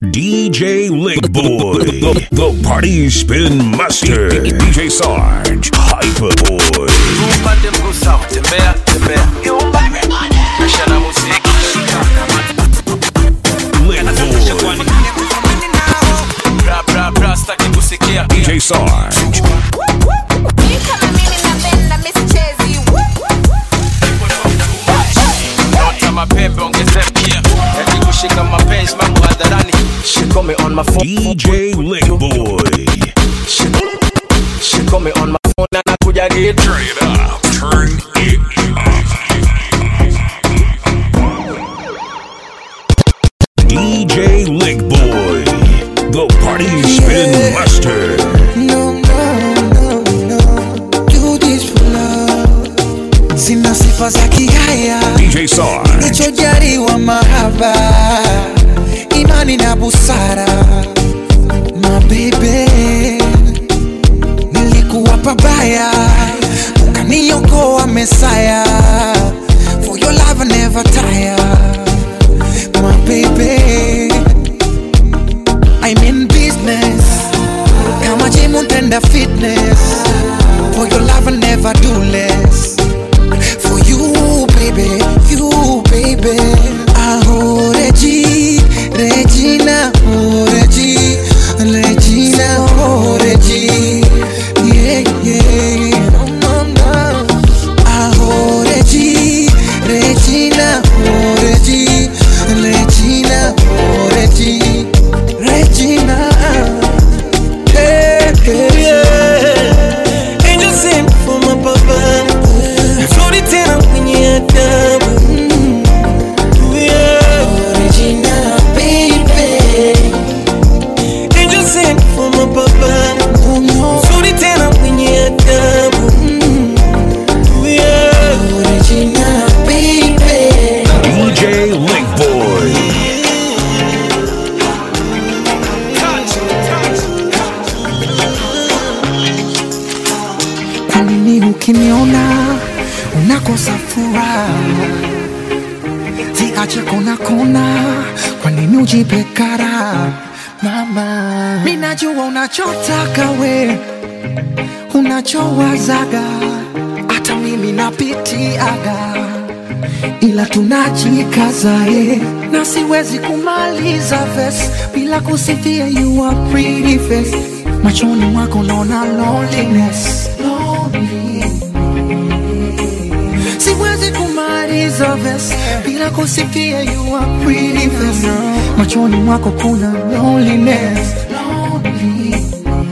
DJ Lick Boy, the, the party spin master. DJ Sarge, Hyper Boy. upande mguu sawa tembea tembea maisha na muziki Lick Boy, bra bra bra staki kusikia DJ Sarge, Mimi kama mimi napenda misichezi nota mapembe ongezea eti kushika mapenzi mambo hadharani she call me on my phone DJ Lick Boy. she, she call me on my phone na nakuja get Turn it up, turn it DJ Lick Boy, the party spin master. No, no, no, no. Do this for love. Sina sifa za kihaya DJ Sarge, nichojaliwa mahaba imani na busara mabebe nilikuwa pabaya ukaniokoa mesaya for your love I never tire my baby I'm in business kama gym utenda fitness for your love I never do less for you baby you baby aho Regi Regina oh Regi Regina oh Regi yeah yeah no no no aho Regi Regina oh Regi Regina oh Regi Regina hey, hey, yeah. Angel sent for my papa Mzuri tena mwenye adabu Yeah. Original baby Angel sent for my papa Mzuri tena mwenye adabu Yeah. Original baby DJ Lick Boy. Kwa nini ukiniona unakosa furaha? Ziache kona kona, kwa nini ujipe kara? Mama, mimi najua unachotaka we, unachowazaga, hata mimi napitiaga, ila tunajikaza eh, na siwezi kumaliza verse bila kusifia you are pretty face. Machoni mwako naona loneliness, loneliness. Siwezi kumaliza verse bila kusifia you are pretty face. Machoni mwako kuna loneliness, loneliness.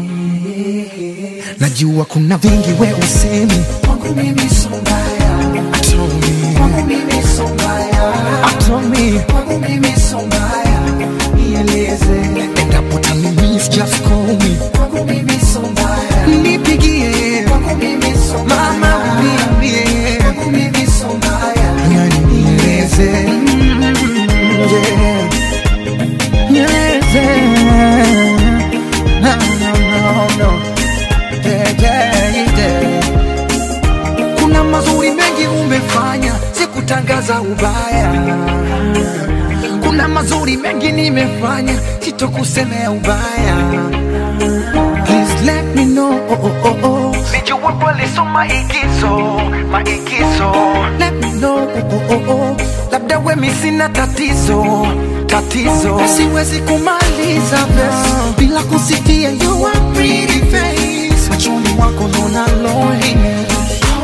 Najua kuna vingi we usemi kwangu mimi so mbaya, Atomi. kwangu mimi so mbaya, Atomi. kwangu mimi so mbaya, nieleze endapo utanimis just call me kwangu mimi so mbaya, nipigie kwangu mimi so mbaya, mama niambie kwangu mimi so mbaya, yani nieleze Mm, yeah. nieleze no no no no yeah, yeah, yeah. Kuna mazuri mengi umefanya, sikutangaza ubaya. Kuna mazuri mengi nimefanya, sitokusemea ubaya. Please let me know. Oh, oh, oh, oh. nijue kweli so maigizo maigizo Let me know. Oh, oh, oh, oh. Labda wemi sina tatizo tatizo, siwezi kumaliza verse bila kusifia you are pretty face. Machoni mwako naona loneliness.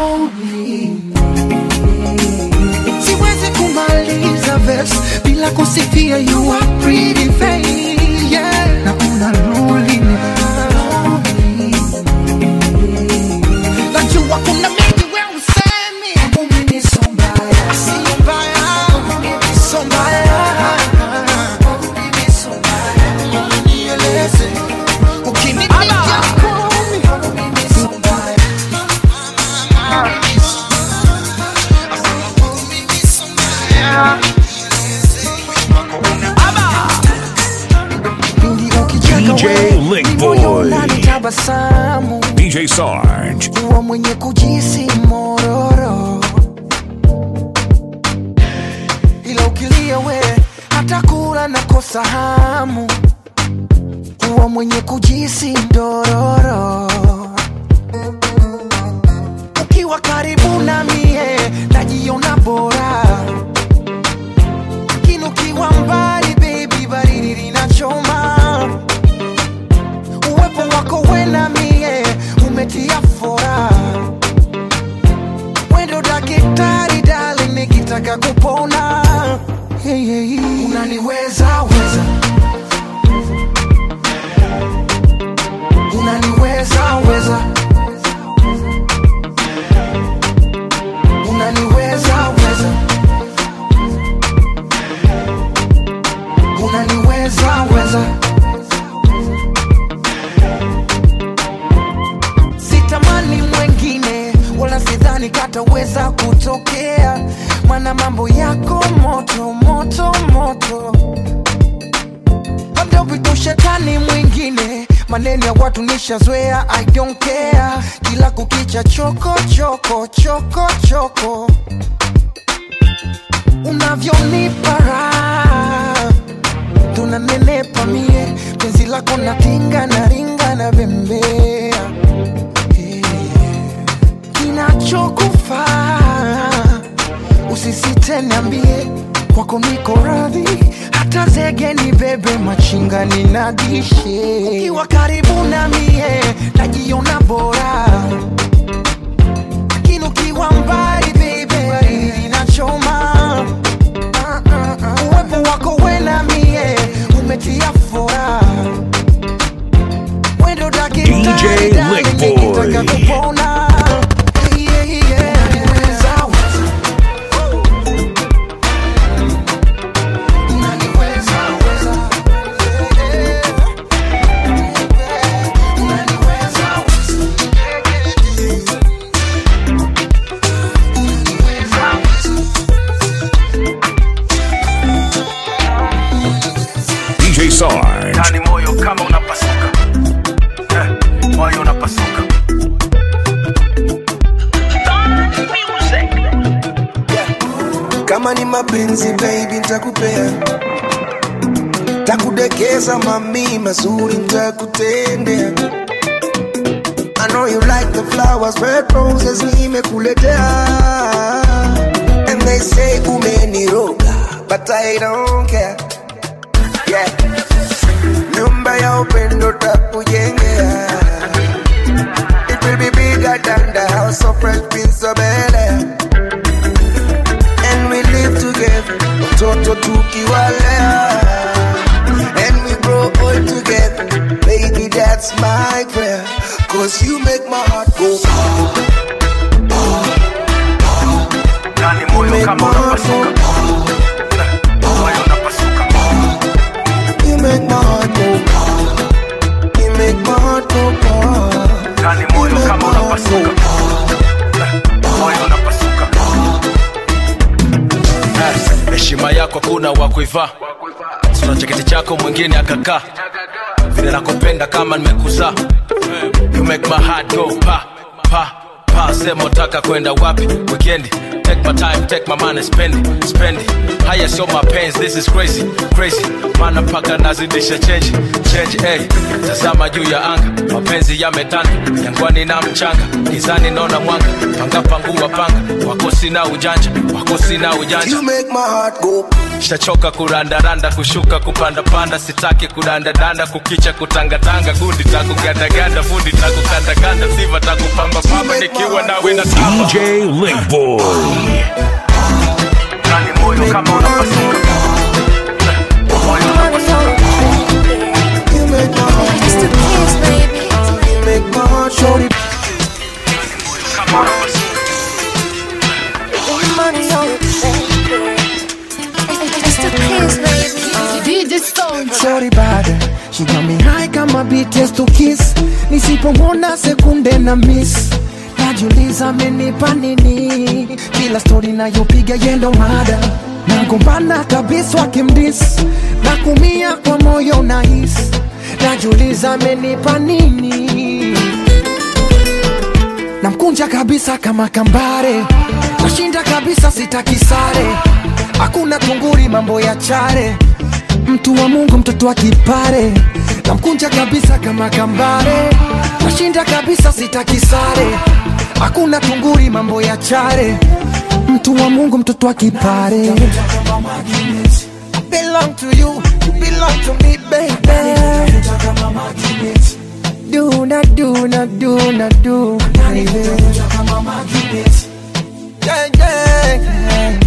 Siwezi kumaliza verse bila kusifia you are pretty face. Yeah. Na una loneliness. Najua kuna mengi we usemi. Kwangu mimi so mbaya. Sio mbaya. Kwangu mimi so mbaya. Kwangu mimi so mbaya. Nieleze. Ukinipigia kumi. Kwangu mimi so mbaya. DJ Lick Boy. Tabasamu DJ Sarge, kuwa mwenye kujisi mororo, ila ukilia we nitakula na kosa hamu kuwa mwenye kujisi ndororo ukiwa karibu na mie najiona bora lakini ukiwa mbali baby baridi linachoma uwepo wako wena mie umetia fora wendo dakitari dali nikitaka kupona hey, hey, hey. unaniweza weza unaniweza weza unaniweza weza unaniweza weza sitamani mwengine wala sidhani kataweza kutokea mana mambo yako moto moto moto labda upite ushetani mwingine maneno ya watu nishazoea i don't care kila kukicha choko choko choko choko unavyonipa raha tunanenepa mie penzi lako natinga na ringa na bembea Eh, kinachokufaa usisite niambie kwako niko radhi hata zege ni bebe machinga ninagishe ukiwa karibu na mie najiona bora lakini ukiwa mbali bebe baridi linachoma Ah, ah, ah. uwepo wako wena mie umetia fora wendo dakitari DJ darling, Lickboy. nikitaka kupona Yeah, yeah. Unaniweza, weza. Unaniweza, weza. Yeah. Unaniweza, weza. Unaniweza, weza. DJ Sarge. ndani moyo kama unapasuka eh, moyo unapasuka kama ni mapenzi baby ntakupea takudekeza mami mazuri ntakutendea I know you like the flowers, red roses nimekuletea And they say umeniroga, but I don't care yeah. Nyumba ya upendo takujengea It will be bigger than the house of Fresh Prince of Bel-Air and we live together mtoto tukiwalea and we grow old together baby that's my prayer cause you make my heart go ndani moyo make my kama heart unapasuka go eh, moyo unapasuka you make my heart go you make my heart go ndani you moyo make my kama heart unapasuka go eh, moyo unapasuka Eh, heshima yako kuna wa kuivaa sura cheketi chako mwingine akakaa vile nakupenda kama nimekuzaa you make my heart go pa pa pa sema utaka kwenda wapi weekendi take my time take my money spend it, spend it. haya sio mapenzi this is crazy crazy mana mpaka nazidisha change change hey. tazama juu ya anga mapenzi yametanda jangwani na mchanga gizani naona mwanga panga pangua panga wako sina ujanja wako sina ujanja you make my heart go shachoka kurandaranda kushuka kupandapanda sitaki kudandadanda kukicha kutangatanga gundi takugandaganda fundi takukandakanda siva takupambapamba nikiwa nawe na DJ Lickboy. Ndani moyo kama unapasuka moyo unapasuka you make my heart It's the kids, baby. you make my heart go kama unapasuka It's the kids, baby. DJ Stone. Shorty bad She got me high kama BTS to kiss Nisipomwona sekunde na miss Najiuliza amenipa nini Kila story nayopiga yendo mada Nagombana kabisa wakimdis Na kumia kwa moyo na his Najiuliza amenipa nini Namkunja kabisa kama kambare Nashinda kabisa sitaki sare hakuna tunguri mambo ya chare mtu wa mungu mtoto wa kipare namkunja kabisa kama kambare nashinda kabisa sitakisare hakuna tunguri mambo ya chare mtu wa mungu mtoto wa kipare belong to you, you belong to me, baby. Do not do not do not do, baby. Yeah, yeah,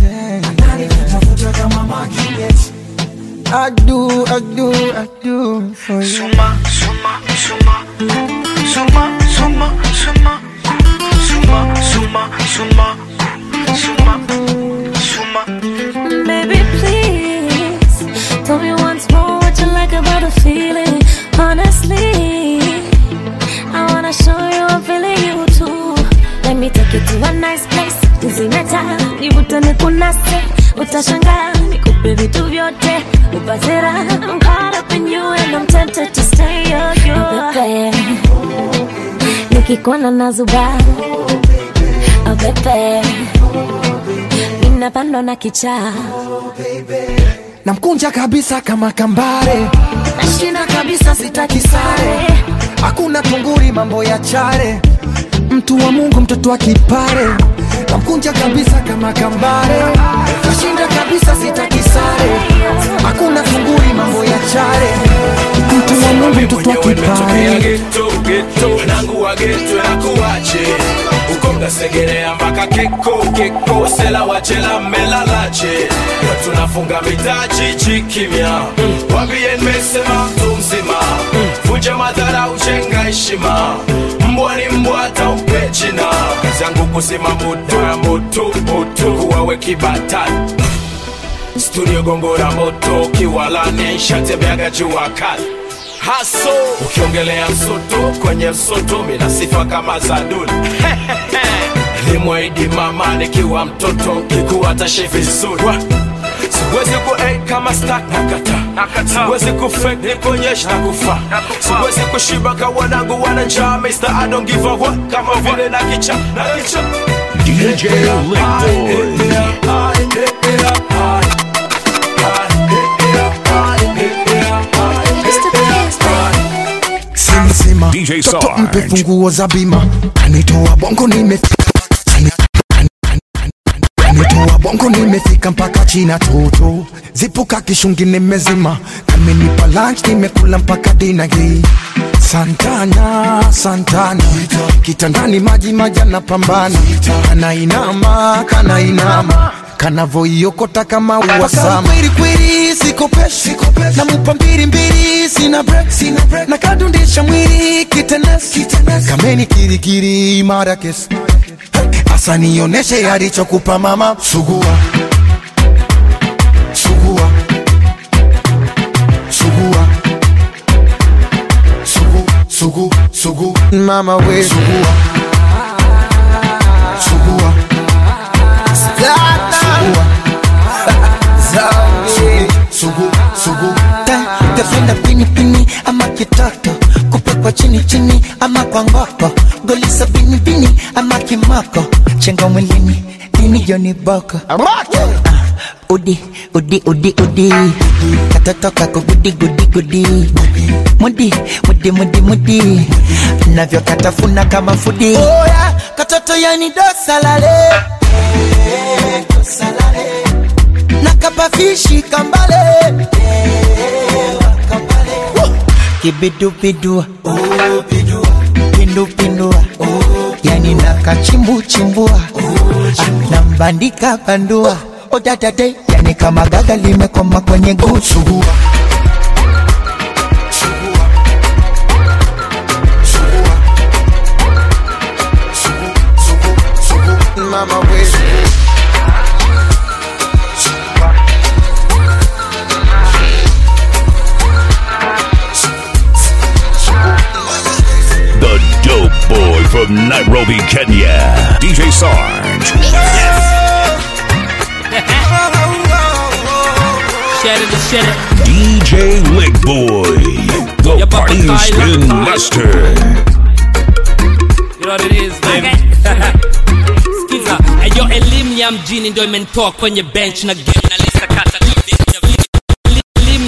yeah. I do, I do, I do for you. Suma, suma, suma, suma, suma, suma, suma, suma, suma, suma, suma. Baby, please tell me once more what you like about the feeling. Honestly, I wanna show you I'm feeling you too. Let me take you to a nice place. Tuzimeta, nivute nikunase, utashangaa nikupe vitu vyote, upate raha. I'm caught up in you and I'm tempted to stay your you. Pepe, nikikuona nazuba, oh pepe, ninapandwa na kichaa namkunja kabisa kama kambare nashinda kabisa sitaki sare hakuna tunguri mambo ya chare mtu wa mungu mtoto wa kipare namkunja kabisa kama kambare nashinda kabisa sitaki sare hakuna tunguri mambo ya chare mtu wa mungu mtoto wa nimetokea kipare geto geto wanangu wa geto nakuwache uko mnasegerea mpaka keko keko wasela wachela mmelalache na tunafunga mitaji chikimya wambie nimesema mtu mzima vunja madhara uchenga heshima mbwa ni mbwa hata umpe jina kazi yangu kusema moto ya moto moto kuwawe kibatani studio gongora moto kiwalani nshatembeaga jua kali haso ukiongelea msoto kwenye msoto mina sifa kama za duli limwaidi mama nikiwa mtoto kikuwa tashi vizuri Wa- siwezi ku kama stak nakata siwezi kufek nikuonyesha na kufa siwezi kushiba ka wanangu wana njaa Mr. I don't give a what kama vile na kicha na kicha DJ Lickboy. Mr. Kiss, baby. simsima DJ toto Sarge. mpe funguo za bima kanitoa bongo nimefika kanitoa bongo nimefika mpaka china toto zipuka kishungi nimezima kamenipa lunch nimekula mpaka dina hii santana santana kitandani maji majana pambana kanainama kanainama kanavoiokota kama uwasama kwelikweli sikopeshi namupa mbili mbili sina break na kadundisha mwili kitenesi kameni kirikiri imara kesi asa nioneshe alichokupa mama sugua sugua sugua sugu sugu sugu mama we sugua sugua sugua sugu sugu sugu Tafenda pini pini ama kitoto kupekwa chini chini ama kwa ngoko golisa bini bini ama kimoko chenga mwilini dini joni boko udi udi udi udi katoto kako gudi gudi gudi mudi mudi mudi mudi navyo katafuna kama fudi oya katoto yani dosalale nakapafishi kambale kibidubidua pindupindua yani nakachimbuchimbua Ah, nambandika bandua odadade yani kama gaga limekoma kwenye gusu sugua sugua sugua sugu sugu sugu mama we The dope boy from Nairobi, Kenya. DJ Sarge. Share it, share it. DJ Lickboy. The Yeah, Papa party Kyle. spin master. You know what it is, baby. Skiza, ayo elimu ya mjini ndio imenitoa kwenye bench na game na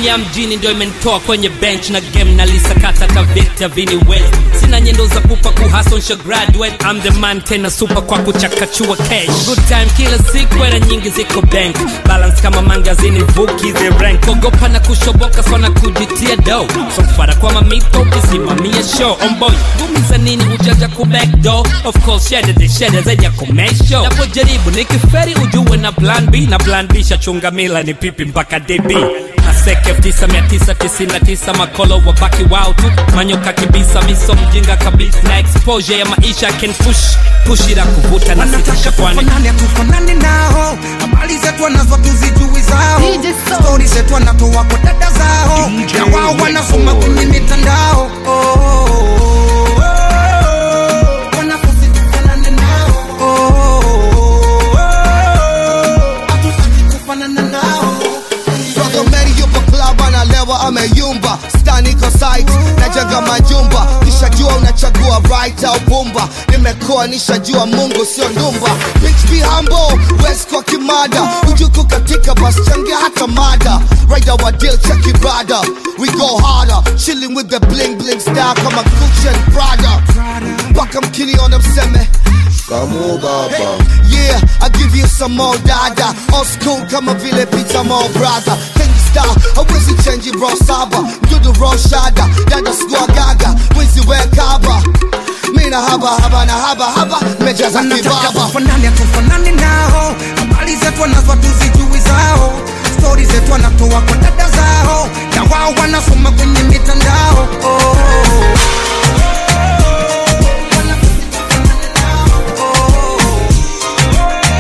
Elimu ya mjini ndio imenitoa kwenye bench na game na lisakata tavita vini west. Sina nyendo za pupa kuhasonsha graduate. I'm the man tena super kwa kuchakachua cash. Good time kila siku era nyingi ziko bank. Balance kama mangazini vuki the rank. Ogopa na kushoboka sana kujitia do. So mfara kwa mamito ukisimamia show. On boy, gumi za nini hujaja ku back door. Of course, shede de shede zenye kumesho. Napojaribu nikiferi ujue na plan B. Na plan B shachunga mila ni pipi mpaka DB. Aseke 9999 makolo wabaki wao tu manyoka kibisa miso mjinga kabisa na exposure ya maisha can push push ila kuvuta na sitisha kwani Tufanane tufanane nao habari zetu wanazo tuzijui zao stori zetu wanatoa kwa dada zao na wao wanasoma kwenye mitandao Oh, oh, oh, oh. Wanafunzi tufanane nao Oh, oh, oh, oh. Hatutaki kufanana nao Brother Mary yupo club analewa ameyumba Stan iko site najenga majumba Nishajua unachagua right au bumba Nimekuwa nishajua Mungu sio ndumba Bitch be humble, West kwa kimada Ujuku katika bus changia hata mada Rider wa deal check ibada We go harder, chilling with the bling bling style kama Gucci and Prada Mpaka mkiniona mseme Kamu baba Yeah, I give you some more dada Old school kama vile pizza more brother King star, hawezi change bro saba Mdudu raw shada, dada sikuwa gaga Wizi we kaba Mina haba haba na haba haba Mejaza wanataka kibaba tufanane tufanane nao habari zetu wanazo tuzijui zao stori zetu wanatoa kwa dada zao na wao wanasoma kwenye mitandao oh, oh, oh. Wanafunzi tufanane nao. Oh, oh, oh.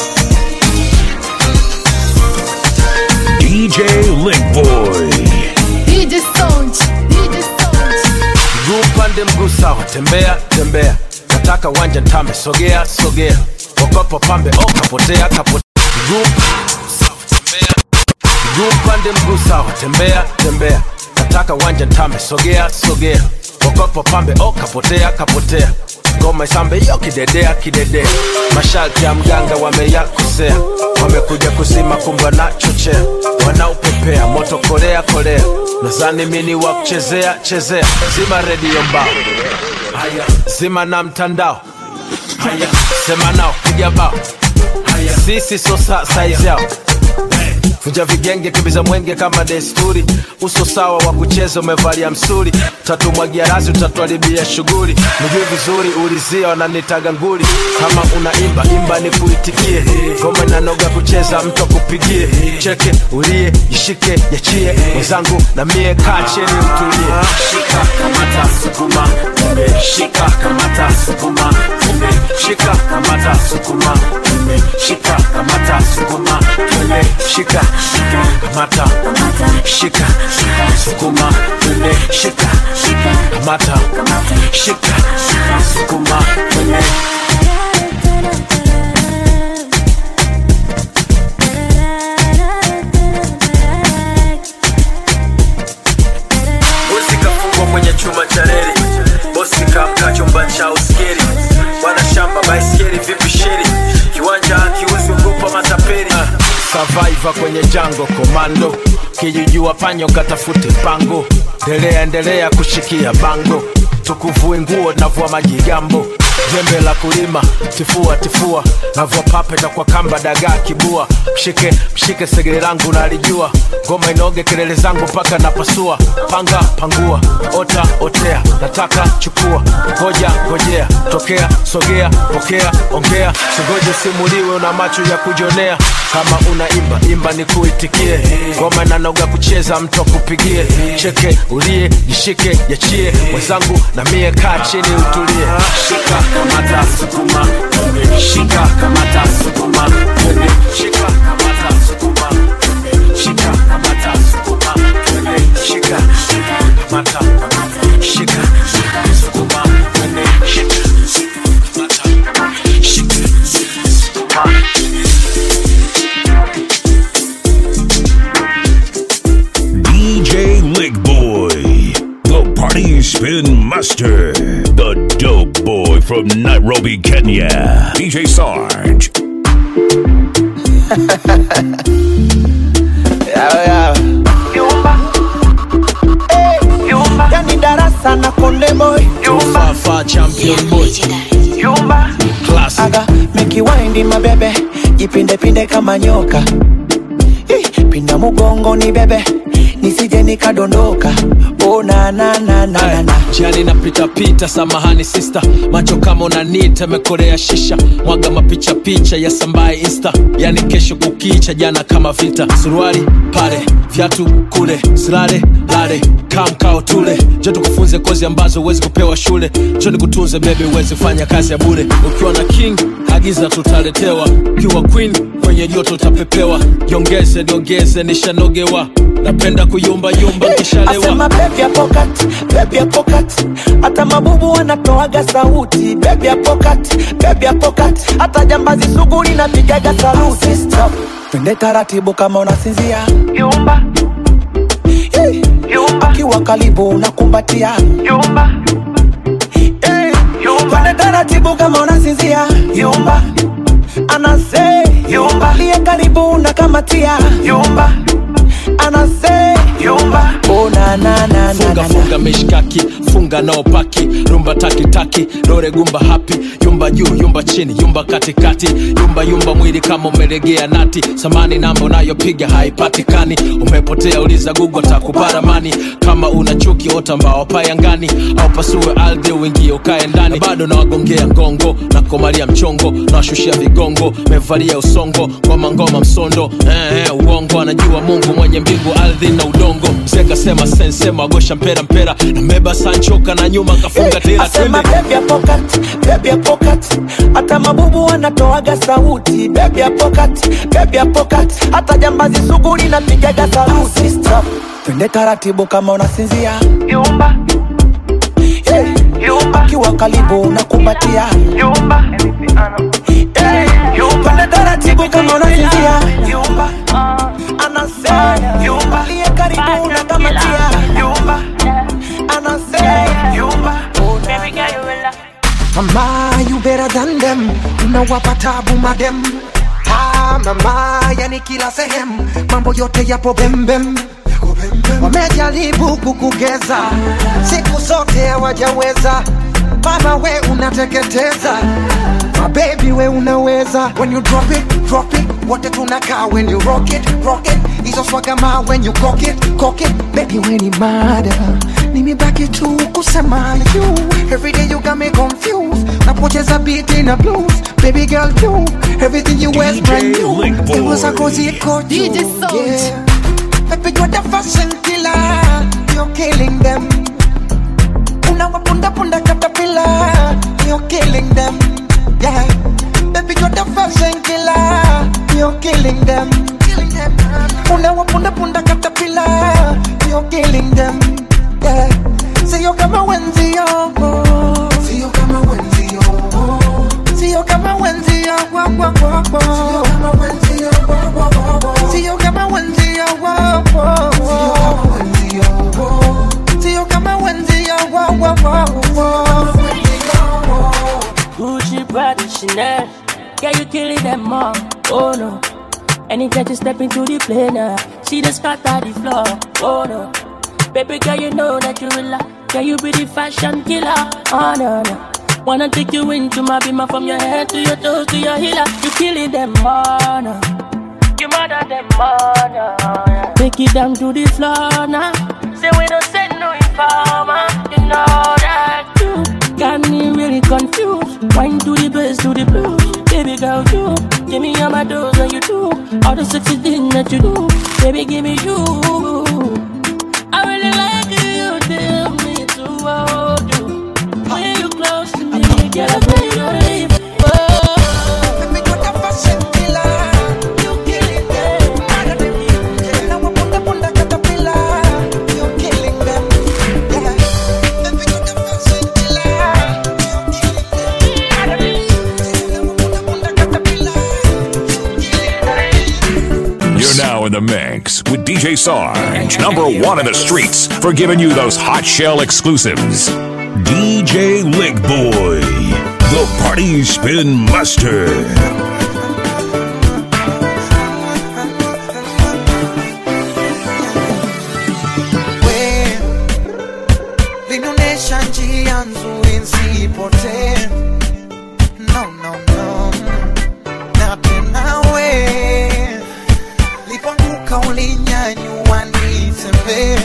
DJ Lick Boy. DJ Sound, DJ Sound. mguu pande mguu sawa tembea tembea nataka wanja ntame sogea sogea okopo pambe o kapotea kapotea mguu sawa tembea mguu pande mguu sawa tembea tembea nataka wanja ntame sogea sogea okopo pambe o kapotea kapotea ngoma isambe yo kidedea kidedea masharti ya mganga wameyakosea wamekuja kusima kumba na chochea wanaupepea moto kolea kolea nazani mini wa kuchezea chezea zima redio mbao haya zima na mtandao haya sema nao piga bao haya sisi so sa saizi yao vunja vigenge kimbiza mwenge kama desturi uso sawa wa kucheza umevalia msuri tatumwagia razi utatuharibia shughuli nijui vizuri ulizia wananitaga nguli kama unaimba imba ni kuitikie ngoma inanoga kucheza mtu akupigie cheke ulie jishike yachie mwenzangu na mie kaa cheni utulie shika kamata sukuma kumbe shika kamata sukuma kumbe shika kamata sukuma kumbe shika kamata sukuma kumbe shika kamata shika sukuma kumbe shika kamata shika sukuma kumbe bosi kafungwa kwenye chuma cha reli bosi kamka chumba cha uskeri bwana shamba baiskeli vipi sheri kiwanja akiuzi ugopa matapeli survivor kwenye jango komando kijijua panyo katafute pango endelea endelea kushikia bango tukuvue nguo navua majigambo jembe la kulima tifua tifua navua papeta kwa kamba dagaa kibua mshike mshike segere langu nalijua ngoma inoge kelele zangu mpaka napasua panga pangua ota otea nataka chukua ngoja ngojea tokea sogea pokea ongea singoje simuliwe una macho ya kujonea kama unaimba imba ni kuitikie ngoma inanoga kucheza mtu akupigie cheke ulie jishike yachie mwenzangu na mie kaa chini utulie shika kamata sukuma shika kamata sukuma shika kamata sukuma shika kamata sukuma shika kamata shika sukuma shika kamata shika sukuma DJ Lick Boy. The Party Spin Master. The dope boy from Nairobi, Kenya. DJ Sarge. Nyumba sana konde boy Fafa champion boy Classic aga mikiwaindi mabebe jipindepinde kama nyoka Ih, pinda mugongo ni bebe nisije nikadondoka oh, na, na, na, na, na, na. Jani napita pita, samahani sister, macho kama unanita, mekorea shisha, mwaga mapicha picha ya sambaye insta, yani kesho kukicha, jana kama vita, suruali pale, viatu kule, silale lale, kamkao tule, jo tukufunze kozi ambazo huwezi kupewa shule, jo nikutunze bebe, uwezi fanya kazi ya bure, ukiwa na king agiza tutaletewa, ukiwa queen kwenye joto utapepewa, jiongeze niongeze, nishanogewa, napenda kuyumba yumba nkishalewa asema bebi ya pokat bebi ya pokat hata mabubu wanatoaga sauti bebi ya pokat bebi ya pokat hata jambazi sugu linapigaga saluti Stop. twende taratibu kama unasinzia yumba akiwa karibu unakumbatia yumba twende taratibu kama unasinzia yumba anase yumba liye karibu unakamatia yumba anase yumba oh, na, na, na, na, funga na, na. funga mishkaki funga nao paki rumba takitaki dore gumba hapi yumba juu yumba chini yumba katikati yumba yumba mwili kama umelegea nati samani namba unayopiga haipatikani umepotea uliza gugu takuparamani kama una chuki ota mbao payangani au pasue ardhi uingie ukae ndani bado nawagongea ngongo na komalia mchongo nawashushia vigongo mevalia usongo ngoma ngoma msondo eh, eh, uongo anajua mungu mwenye mbingu ardhi na udongo mzee kasema sensema agosha mpera mpera na meba sanchoka na nyuma kafunga tira asema twende bebi ya pokat bebi ya pokat hata mabubu wanatoaga sauti bebi ya pokat bebi ya pokat hata jambazi sugu linapigaga saluti Stop. twende taratibu kama unasinzia yumba akiwa karibu unakumbatia yumba twende taratibu kama unasinzia yumba anase yumba liye karibu unakamatia yumba anase yumba Mama, you better than them. Unawapa tabu madem. Ah, mama, yani kila sehemu mambo yote yapo bembem. Wamejaribu kukugeza siku zote hawajaweza. Mama we unateketeza mabebi we unaweza when you drop it drop it wote tunakaa when you rock it rock it hizo swagama when you cock it cock it baby we ni mada nimebaki tu kusema you every day you got me confused napocheza beat in a blues baby girl you everything you wear is brand new Linkboy. it was a cozy iko juu DJ Sound. yeah baby you're the fashion killer you're killing them unawapunda punda caterpillar you're killing them yeah baby you're the fashion killer you're killing them unawapunda punda caterpillar you're killing them yeah sio kama wenzio sio kama wenzio sio kama wenzio wa wa wa wa sio kama wenzio wa wa wa wa sio kama wenzio wa wa wa sio kama wenzio wa wa wa wa Gucci, Prada, Chanel. Yeah, you killing them all. Oh no. Anytime you step into the plane, uh, see the scatter the floor. Oh no. Baby girl, you know that you will love. Yeah, you be the fashion killer. Oh no, no. Wanna take you into my bima from your head to your toes to your healer. You killing them all. No. You murder them all. No. Yeah. Take it down to the floor now. Say we don't send no informer. You know that too. Got me really confused. Wine to the bass to the blues. Baby girl, you give me all my dose and you do all the sexy things that you do. Baby, give me you. I really like you. Tell me to hold you. When you close to me, girl, I pray you don't leave. Oh. Baby, you're the fashion killer. You killing them. Unawapunda punda caterpillar. You're killing them. Yeah. Baby, you're the fashion killer. You're killing them. Unawapunda punda caterpillar. You're now in the mix with DJ Sarge, number one in the streets for giving you those hot shell exclusives. DJ Lick Boy, the Party Spin Master. linaonyesha njia nzuri nsipotee no, no, no. na tena we lipanguka ulinyanyua nitembee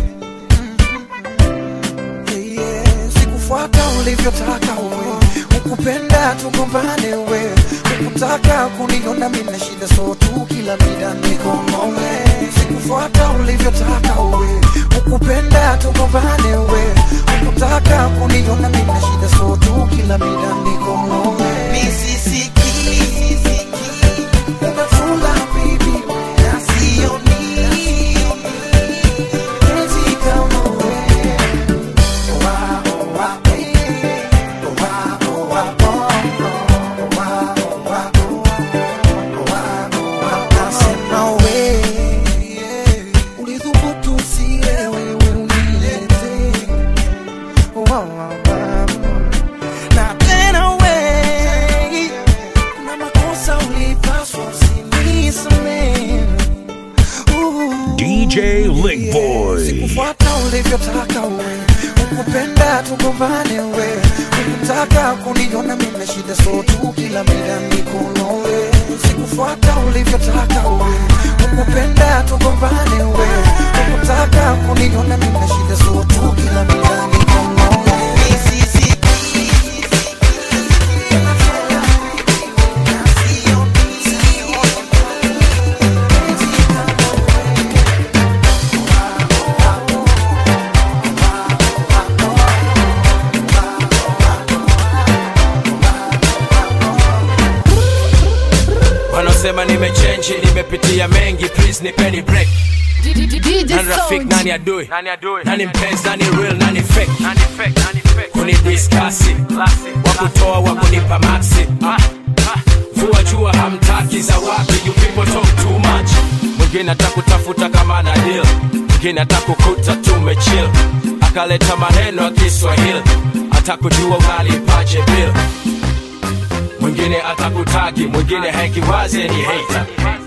Yeah, yeah. sikufuata ulivyotaka we ukupenda tugombane we ukutaka kuniona mina shida so tu kila mida nikonome sikufuata ulivyotaka we ukupenda tugombane we ukutaka kuniona mina shida so tu kila mida nikonome misisiki umefunga bibi na sioni penzi kama wewe DJ Lick Boy. sikufuata ulivyotaka we ukupenda tugombane we ukutaka kuniona mimi shida so tu kila mida nikono we sikufuata ulivyotaka we ukupenda tugombane we ukutaka kuniona mimi shida so tu kila mida nikono we wanaosema nimechenji nimepitia mengi please nipeni break DJ nani rafiki Sound. nani adui nani mpenzi nani real nani fake kunidiskasi wakutoa wakunipa maxi vua jua hamtaki za wapi you people talk too much mwingine atakutafuta kama na deal mwingine atakukuta tumechill akaleta maneno ya kiswahili atakujua unalipaje bill mwingine atakutagi mwingine hekiwazi ni hater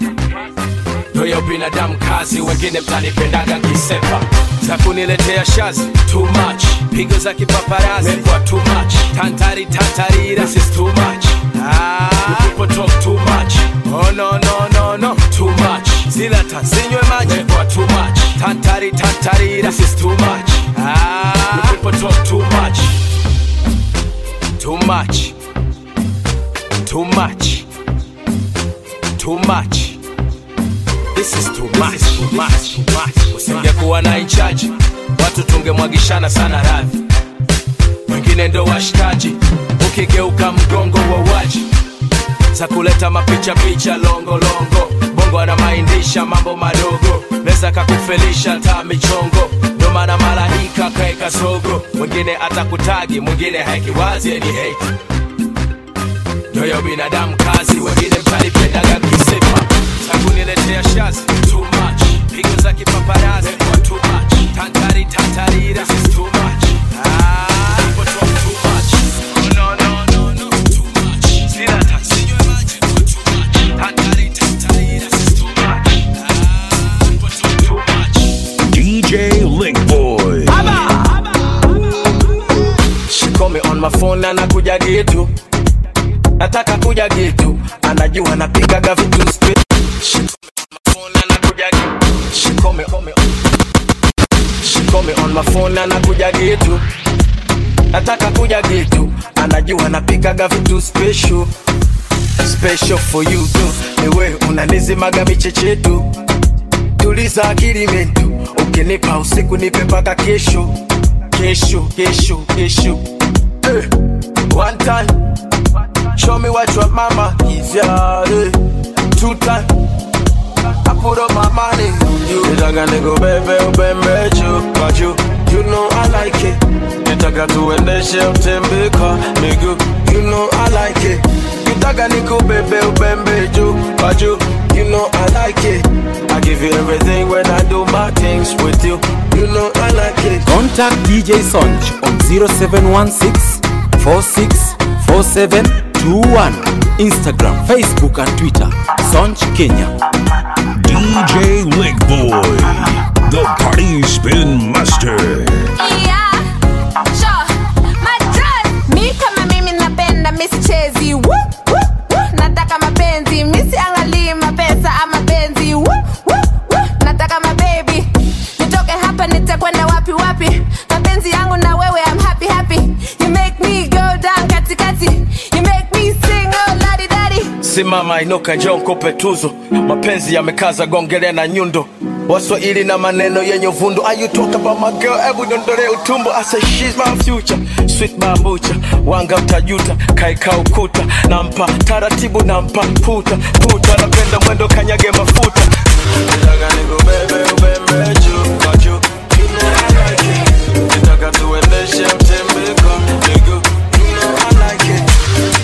ndoya binadamu kazi wengine mtanipendaga kisepa za kuniletea shazi too much pigo za kipaparazi mekwa too much tantari tantarira this is too much ah, you people talk too much oh no no no no too much zila tanzinywe maji mekwa too much tantari tantarira this is too much ah, you people talk too much too much too much too much This is too much, too much, too much. Usingekuwa na inchaji watu tungemwagishana sana radhi, wengine ndo washikaji, ukigeuka mgongo wa waji za kuleta mapicha picha longo longo, bongo anamaindisha mambo madogo, meza kakufelisha taa michongo, ndo maana malaika kaeka sogo, mwingine atakutagi, mwingine haikiwazi ni hate nyoyo binadamu kazi, wengine mtanipendaga kisema takuniletea shazi too much, pigo za kipaparazi kwa too much, tantari tantarira this is too much. Ah, people talk too much. Oh, no, no, no, no, too much. Sila tansinywe maji kwa too much, tantari tantarira this is too much. Ah, people talk too much. DJ Lick Boy. She call me on my phone na nakuja gitu nataka kuja gitu anajua napigaga vitu spe- She call me on my phone na nakuja gitu. She call me- call me- She call me on my phone na nakuja gitu nataka kuja gitu anajua napigaga vitu special special for you tu niwe unanizimaga michechetu tuliza akili mentu ukinipa usiku nipe mpaka kesho kesho kesho kesho eh. one time show me what your mama is yeah, eh. two time I put up my money on you nitaka nikubebe ubembe juu kwa juu you know I like it nitaka tuendeshe utembeka miguu you know I like it nitaka nikubebe ubembe juu kwa juu you know I like it I give you everything when I do my things with you you know I like it Contact DJ Sonj on 0716 46 47 21. Instagram, Facebook, and Twitter. Sonj Kenya. DJ Lick Boy. The Party Spin Master. Yeah, happy mapenzi yangu na wewe I'm happy happy you make me go down katikati you make me sing oh ladi dadi simama inuka njoo nikupe tuzo mapenzi yamekaza gongele na nyundo waswahili na maneno yenye uvundo Are you talk about my girl hebu dondole utumbo I say she's my future sweet bambucha wanga utajuta kaika ukuta nampa taratibu nampa puta puta napenda mwendo kanyage mafuta Nataka nikubebe ubembe juu kwa juu You know I like it. Nataka tuendeshe utembe kwa miguu You know I like it.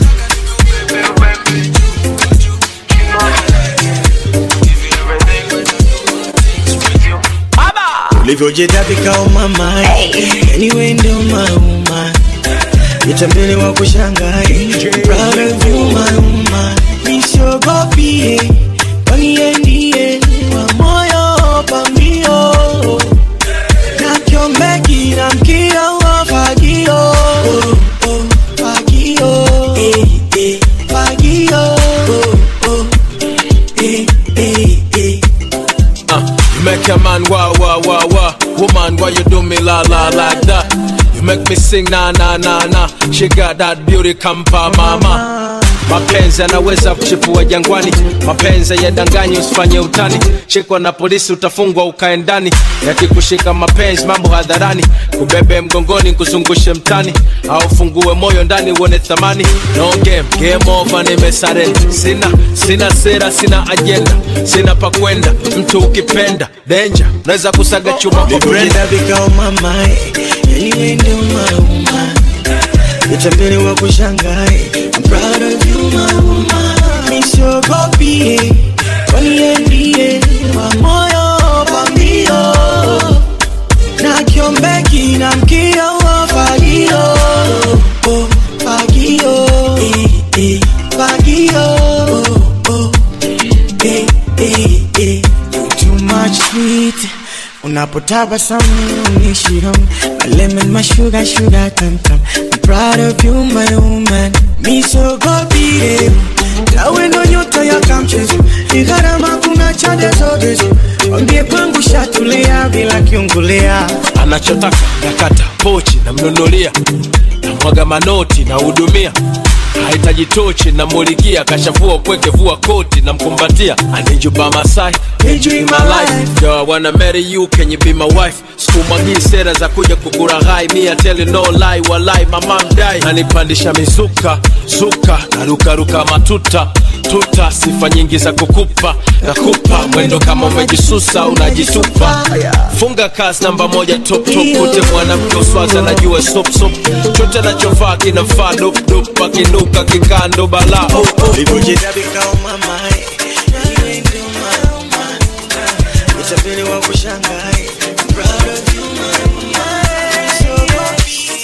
ulivyojidhabika umama yani we ndio mauma itambele wa kushangai proud of you mauma nisiogopie waniendie wa moyo pambio nakyombeki na mkio wa fagio oh, oh, fagio eh, eh, fagio oh, oh, eh, eh, eh. Uh, you make a man wah wah wah wah. Woman, why you do me la la like that? You make me sing na na na na. She got that beauty kampa mama. mapenzi yanaweza kuchipua jangwani mapenzi yadanganyi usifanye utani shikwa na polisi utafungwa ukae ndani yakikushika mapenzi mambo hadharani kubebe mgongoni kuzungushe mtani au fungue moyo ndani uone thamani no game game over nimesare sina sina sera sina ajenda sina pa kwenda mtu ukipenda denja naweza kusaga chuma kwa brenda ulivyojidhabika umama yani we ndio mauma itambele wa kushangai I'm proud of you mauma nisiogopie waniendie wa moyo pambio na kiombeki na mkio wa fagio oh, fagio eh, eh, fagio oh, oh, eh, eh, eh. You too much sweet unapotabasamu unishiro my lemon my sugar sugar tam tam I'm proud of you my woman misogopire tawe ndo nyota ya kamchezo ni gharama kuna chade zote wambie kwangu shatulia bila kiungulia anachotaka nakata pochi namnunulia namwaga manoti nahudumia hahitaji tochi namulikia kashafua upweke vua koti namkumbatia anijuba masai enjoy my life yo I wanna marry you can you be my wife sikumwagii sera za kuja kukuraghai mi I tell you no lie walai mama mdai nanipandisha mizuka zuka narukaruka matuta tuta sifa nyingi za kukupa nakupa mwendo kama umejisusa unajitupa funga kasi namba moja top top kute mwanamke uswaza najua sop sop chote nachofaa kinafaa dop dop akinuka kikando bala oh, oh. ulivyojidhabika umama yani we ndio mauma itambele wa kushangai I'm proud of you mauma misogopie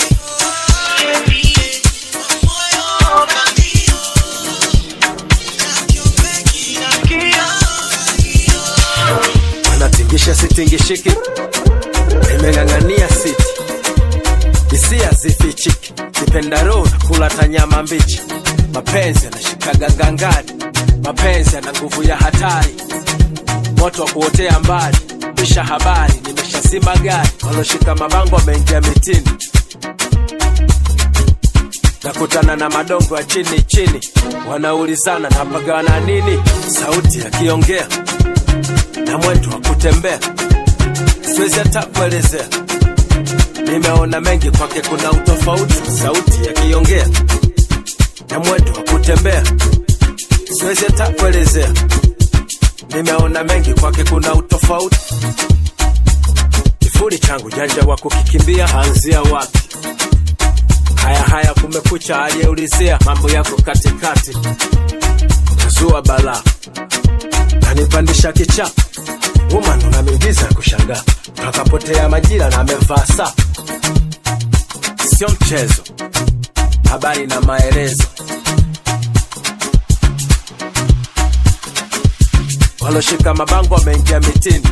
anatingisha sitingishiki nimeng'ang'ania siti hisia zifichiki kipendaro kula tanyama mbichi mapenzi yanashikaga ngangari mapenzi yana nguvu ya hatari moto wa kuotea mbali pisha habari nimeshazima gari waloshika mabango wameingia mitini nakutana na madongo ya chini chini wanaulizana napagana nini sauti yakiongea na mwendo wa kutembea siwezi hata kuelezea nimeona mengi kwake kuna utofauti sauti yakiongea na mwendo wa kutembea siwezi hata kuelezea nimeona mengi kwake kuna utofauti kifuri changu janja wa kukikimbia anzia wapi haya haya kumekucha aliyeulizia mambo yako katikati zua balaa nanipandisha kicha woman unamingiza kushangaa takapotea majira na amevaa saa sio mchezo habari na maelezo waloshika mabango wameingia mitini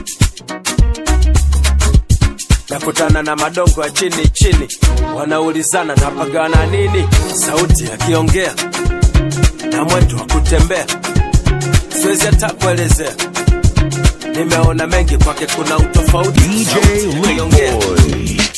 nakutana na madongo ya chini chini wanaulizana napagana nini sauti yakiongea na mwendo wa kutembea siwezi hata kuelezea nimeona mengi kwake kuna utofauti DJ Sauti yakiongea. Lickboy.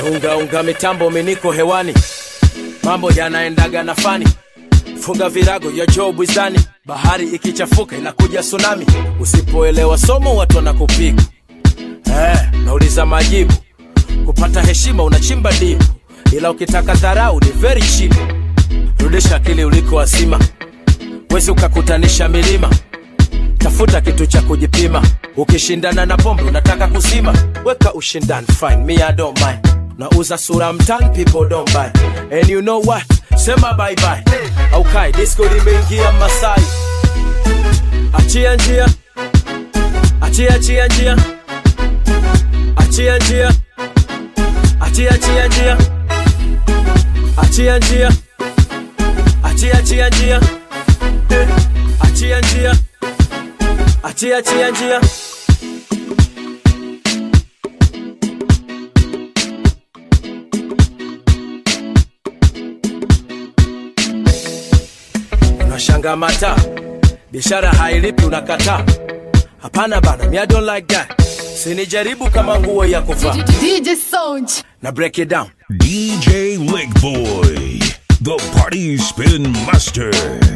ungaunga mitambo miniko hewani mambo yanaendaga na fani funga virago ya job wizani bahari ikichafuka inakuja tsunami usipoelewa somo watu wanakupiga eh, nauliza majibu kupata heshima unachimba dipu ila ukitaka dharau ni very cheap rudisha akili uliko wasima wezi ukakutanisha milima tafuta kitu cha kujipima ukishindana na pombe unataka kuzima weka ushindani fine me I don't mind nauza sura mtani people don't buy and you know what sema bye bye au kai disco limeingia masai achia njia achia achia njia achia njia achia achia njia achia njia achia achia njia Eh, achia njia achia achia njia unashanga mata biashara hailipi unakataa hapana bana me I don't like that sinijaribu kama nguo ya kuvaa DJ Sound. na break it down DJ Lick Boy, the party spin master.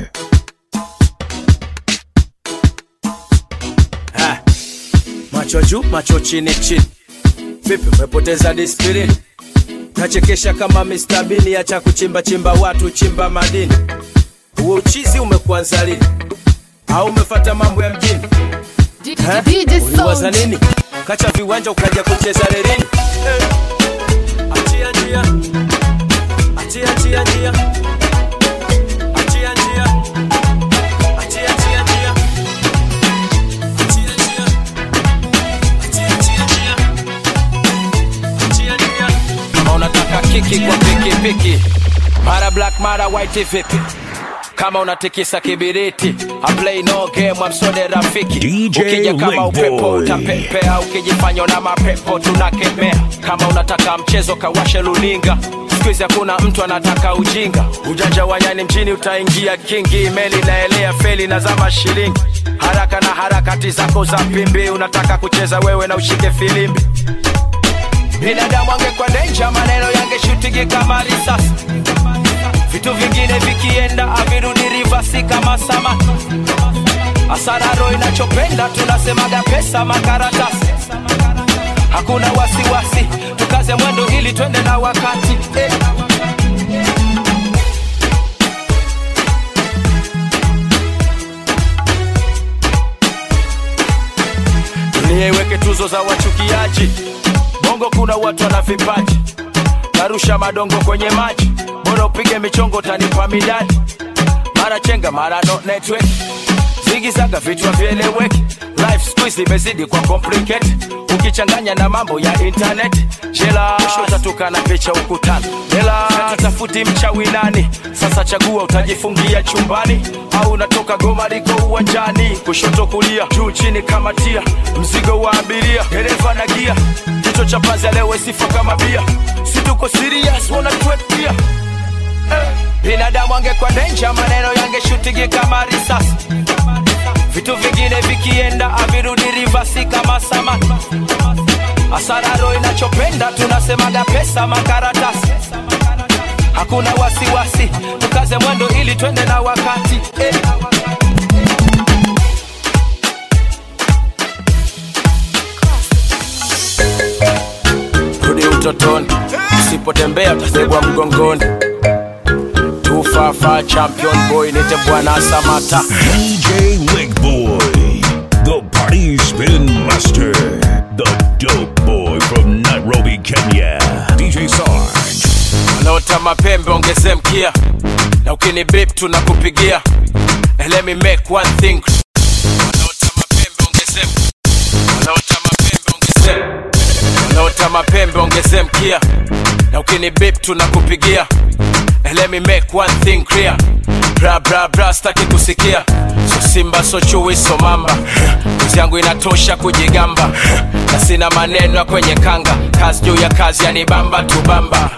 Ha. macho juu macho chini chini vipi umepoteza disiplini nachekesha kama Mr. Bean acha kuchimba chimba watu chimba madini huo uchizi umekuanza lini au umefata mambo ya mjini Eh? DJ uliwaza Sound. nini kacha viwanja ukaja kucheza rerini Eh. achia njia achia achia njia achia njia achia achia njia achia njia achia achia njia achia njia kama unataka kiki kwa pikipiki mara black mara white vipi kama unatikisa kibiriti I play no game amsode rafiki DJ ukija kama Lick upepo Boy. utapepea ukijifanya na mapepo tunakemea kama unataka mchezo kawashe luninga skuizi hakuna mtu anataka ujinga ujanja wa nyani mjini utaingia kingi meli naelea feli na zama shilingi haraka na harakati zako za pimbi unataka kucheza wewe na ushike filimbi binadamu angekuwa denja maneno yangeshutigi kama risasi vitu vingine vikienda avirudi rivasi kama sama asararo inachopenda tunasemaga pesa makaratasi hakuna wasiwasi tukaze mwendo ili twende na wakati eh. dunia iweke tuzo za wachukiaji bongo kuna watu wana vipaji narusha madongo kwenye maji bora upige michongo tanipa midadi mara chenga mara no network zigizaga vichwa vieleweki life squeeze imezidi kwa complicate ukichanganya na mambo ya internet jela utatuka na picha ukutani jela tafuti mchawi nani sasa chagua utajifungia chumbani au unatoka goma liko uwanjani kushoto kulia juu chini kama tia mzigo wa abiria dereva na gia kichwa cha panzi alewe sifa kama bia situko serious wanatuetia eh. binadamu angekuwa denja maneno yangeshutigi kama risasi vitu vingine vikienda avirudi rivasi kama samaki asararo inachopenda tunasemaga pesa makaratasi hakuna wasiwasi tukaze mwendo ili twende na wakati eh. rudi utotoni usipotembea utasegwa mgongoni tufafa champion boy nite bwana samata DJ Lick Boy, the party spin master, the dope boy from Nairobi, Kenya. DJ Sarge. wanaota mapembe ongeze mkia na ukini bip tunakupigia And let me make one thing wanaota mapembe ongeze wanaota mapembe ongeze wanaota mapembe ongeze mkia na ukini bip tunakupigia And let me make one thing clear bra bra bra staki kusikia so simba so chui so mamba kazi yangu inatosha kujigamba na sina maneno ya kwenye kanga kazi juu ya kazi yanibamba tubamba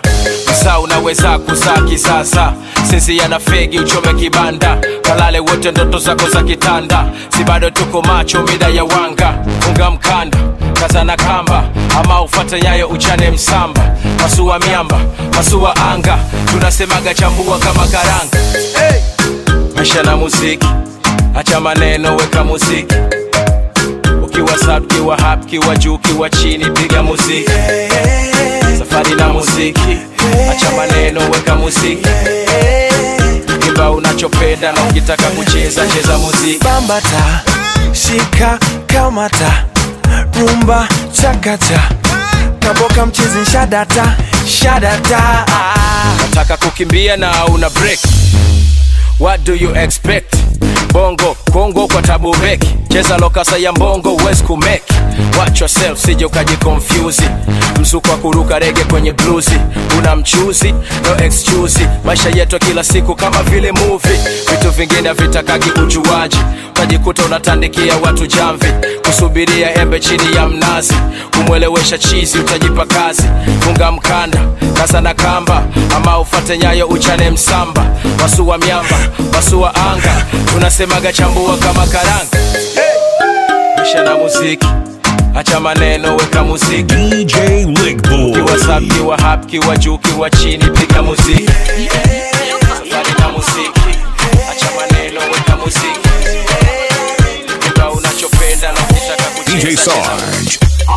msaa unaweza kuzaa kisasa sisi yana fegi uchome kibanda kalale wote ndoto zako za kitanda si bado tuko macho mida ya wanga unga mkanda kazana kamba ama ufate nyayo uchane msamba masua miamba masua anga tunasemaga chambua kama karanga hey! maisha na muziki acha maneno weka muziki ukiwa sub kiwa hap kiwa juu kiwa chini piga muziki safari na muziki acha maneno weka muziki imba unachopenda na ukitaka kucheza cheza muziki bambata shika kamata rumba chakacha kaboka mchezi shadata shadata nataka kukimbia na una break what do you expect bongo kongo kwa tabu beki cheza lokasa ya mbongo uwezi kumeki watch yourself sije ukajikonfyuzi mzuko wa kuruka rege kwenye bluzi una mchuzi no excuse maisha yetu ya kila siku kama vile movie vitu vingine havitakagi ujuaji utajikuta unatandikia watu jamvi kusubiria embe chini ya mnazi kumwelewesha chizi utajipa kazi funga mkanda kaza na kamba ama ufate nyayo uchane msamba wasua miamba wasua anga tunasemaga chambua kama karanga maisha na muziki acha maneno weka muziki DJ Ligboy. kiwa sub kiwa hap kiwa juu kiwa chini piga muziki safari na muziki acha maneno weka muziki imba unachopenda na ukitaka kucheza DJ cheza Sarge.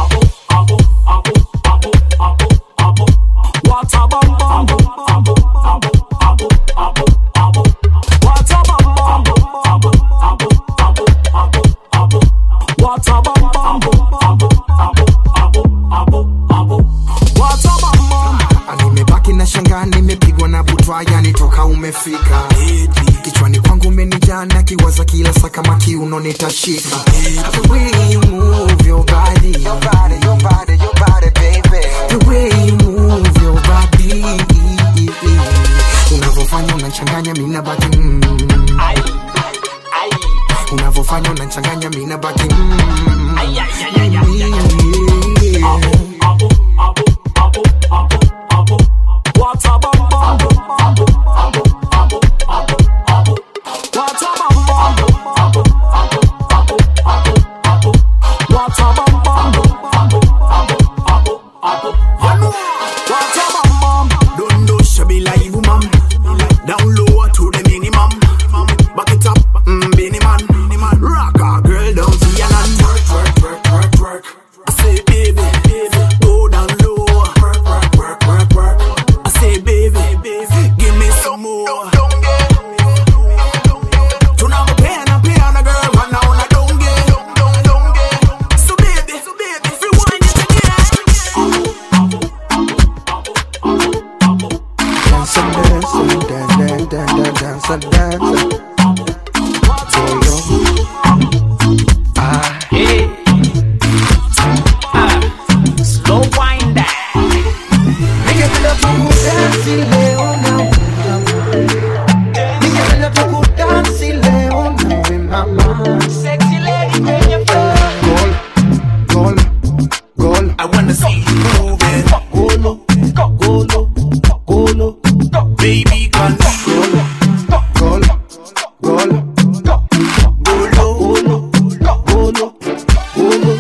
What a bum bum bum bum bum bum bum bum What a bum bum bum bum bum bum What a bum bum bum bum What a bum bum nimebaki na shanga nimepigwa na butwa yani toka umefika kichwani kwangu umenijana kiwaza kila saa kama kiuno nitashika The way you move your body Your body, your body, your body, baby The way you move your body Unavyofanya unachanganya mina baki mm. Unavyofanya unachanganya mina baki mm. What a bum bum What a bum bum What a bum bum What a bum bum Don't do shabby like woman. Down low to the minimum. Back it up, mm, Benny man. Rock a girl down to your land. Work, work, work, work, work. I say baby, baby, go down low. Work, work, work, work, work. I say baby, baby, give me some more. Tunakupenda pia girl, wana una donge. So baby, so baby, rewind it Dance and dance and dance, dance, dance, dance and dance. Yeah, yo. Ah, Slow wind down Ningependa tukudansi leo nawe Ningependa tukudansi leo nawe mama Sexy lady kwenye Gol, gol, gol I wanna see you moving. Golo, golo, golo Baby, can Golo, golo, golo Golo, golo, golo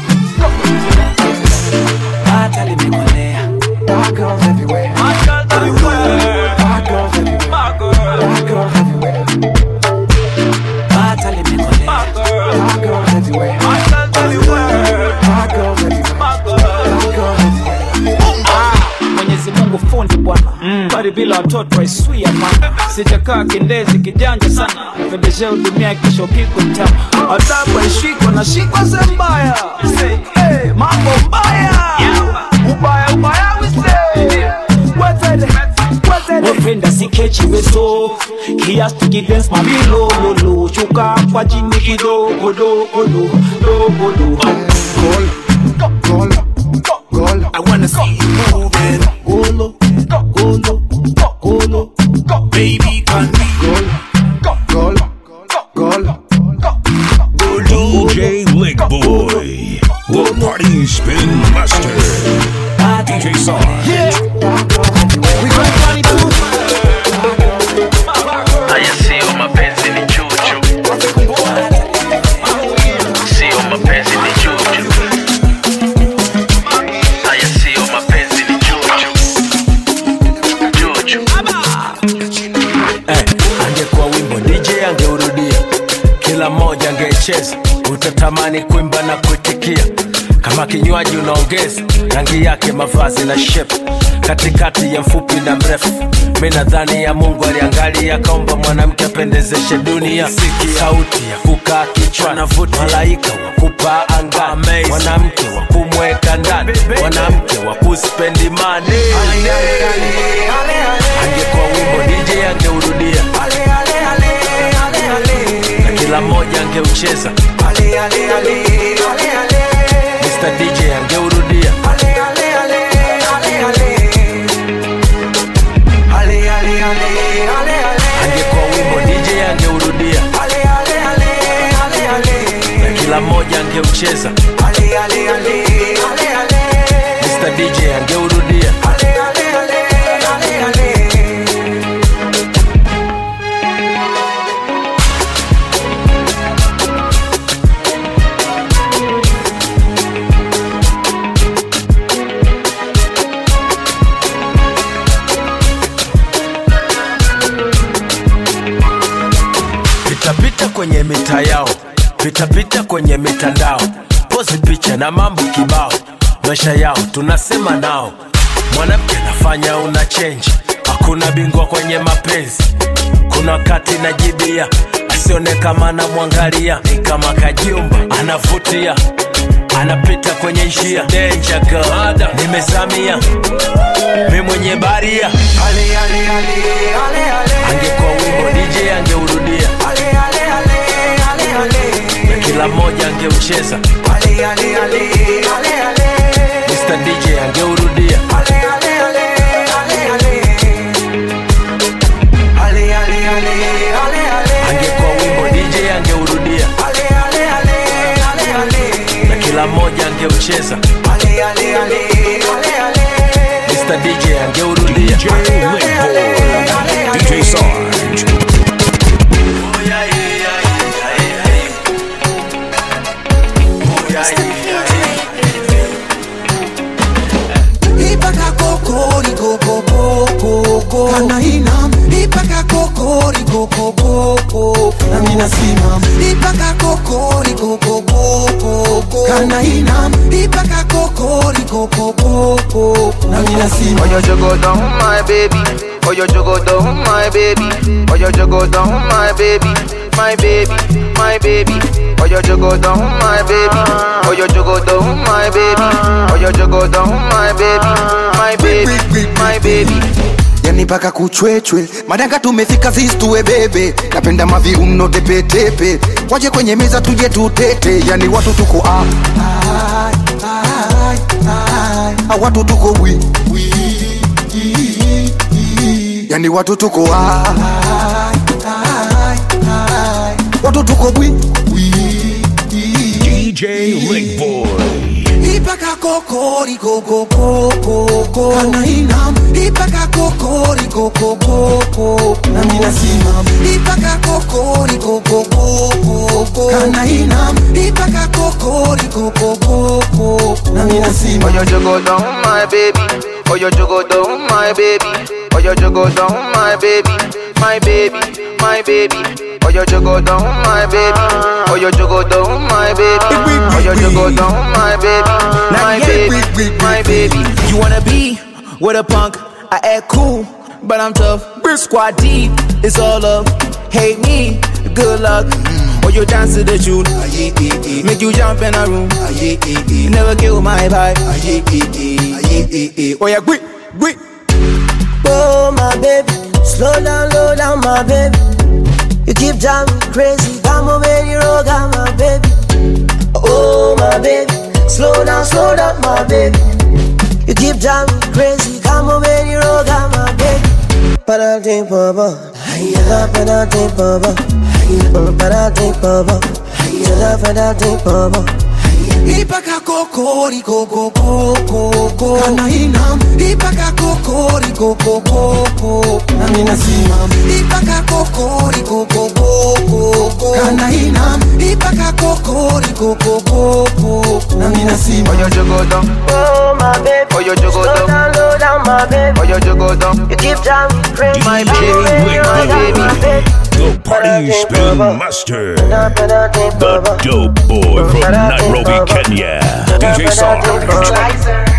Bata limekolea Bad girls everywhere Bad girls everywhere Bad girls everywhere Bad girl Bad girls everywhere Bata limekolea Bad girls everywhere Bad girls everywhere Bad girls everywhere Bad girl Bad girls everywhere mwenyezi mungu fundi bwana bali bila watoto aiswia mana sijakaa kindezi kijanja sana pendeshe udumia kisho piko mtama adabu aishikwa na shikwa zembaya hey, mambo mbaya ubaya ubaya wise wependa sikechi weso kiasi kidens mabilololo shuka kwa chini kidogo dogodo dogodo Gol, gol, gol I wanna see you moving. Golo, golo, golo Baby, can we Gol, gol, gol DJ Ligboy. The Party Spin Master. DJ Sarge. We gon' akicheza utatamani kuimba na kuitikia kama kinywaji unaongeza rangi yake mavazi na shep katikati ya mfupi na mrefu mi nadhani ya mungu aliangalia akaomba mwanamke apendezeshe dunia sauti ya kukaa kichwa navuta malaika wa kupaa angani mwanamke wa kumweka ndani mwanamke wa kuspendi mani angekuwa wimbo dj angeurudia na kila mmoja angeucheza Mr. DJ angeurudia angekuwa wimbo DJ angeurudia na kila mmoja angeucheza Mr. DJ angeurudia pitapita kwenye mita yao pitapita kwenye mitandao pozi picha na mambo kibao maisha yao tunasema nao mwanamke anafanya una chenji hakuna bingwa kwenye mapenzi kuna wakati najibia asione kama anamwangalia ni kama kajumba anavutia anapita kwenye njia Danger girl. nimezamia mi mwenye baria angekuwa wimbo dj angeurudia na kila mmoja angeucheza Mr. DJ angeurudia angekuwa wimbo DJ angeurudia na kila mmoja angeucheza Mr. DJ angeurudia DJ Linkboy, DJ Sarge. Ipaka kokori koko koko kana inam Ipaka kokori koko koko na mina simam Ipaka kokori koko koko kana inam Ipaka kokori koko koko na mina simam Oh, you jogo down, my baby. Oh, you jogo down, my baby. Oh, you jogo down, my baby. My baby, my baby. Oh, you jogo down, my baby. Oh, you jogo down, my baby. Oh, you jogo down, my baby. My baby, my baby. yani paka kuchwechwe madanga tumefika zistue bebe napenda maviuno tepetepe waje kwenye meza tuje tutete yani watu tuko ah, ah, ah, ah, watu tuko wi wi, i, i, yani watu tuko ah, ah, ah, ah, watu tuko bwi DJ Linkboy. Ipaka kokori koko koko kana inam Ipaka kokori koko koko na mina simam Ipaka kokori koko koko kana inam Ipaka kokori koko koko na mina Oh, simam you jogo down, my baby. Oh, you jogo down, my baby. Oh, you jogo down, my baby. My baby, my baby. Oh, you jogo down, my baby. Oh, you jogo down, my baby. Oh, you jogo down, my baby. My baby, my baby. You wanna be with a punk? I act cool, but I'm tough. Squad deep, it's all up. Hate me, good luck. Or you dance to the tune, make you jump in a room. Never kill my vibe. Oh yeah, quick, quick. Oh my baby, slow down, slow down, my baby. You keep driving me crazy, got my baby, roll, got my baby. Oh my baby, slow down, slow down, my baby. You keep driving me crazy, got my baby, roll, got my baby. Penalty, papa, penalty, papa, penalty, papa, penalty, papa. Ipaka kokori koko koko kana inam Ipaka kokori koko koko na mina simam Ipaka kokori koko koko kana inam Ipaka kokori koko koko na mina Oh, simam you jogo down. Oh my baby, Oh, you jogo slow down. down, slow down, my baby. Oh, you jogo down. You keep driving me crazy, My got my baby, baby, roll, my got my baby. baby. The party spin master, the dope boy from Nairobi, Kenya, DJ Sarge.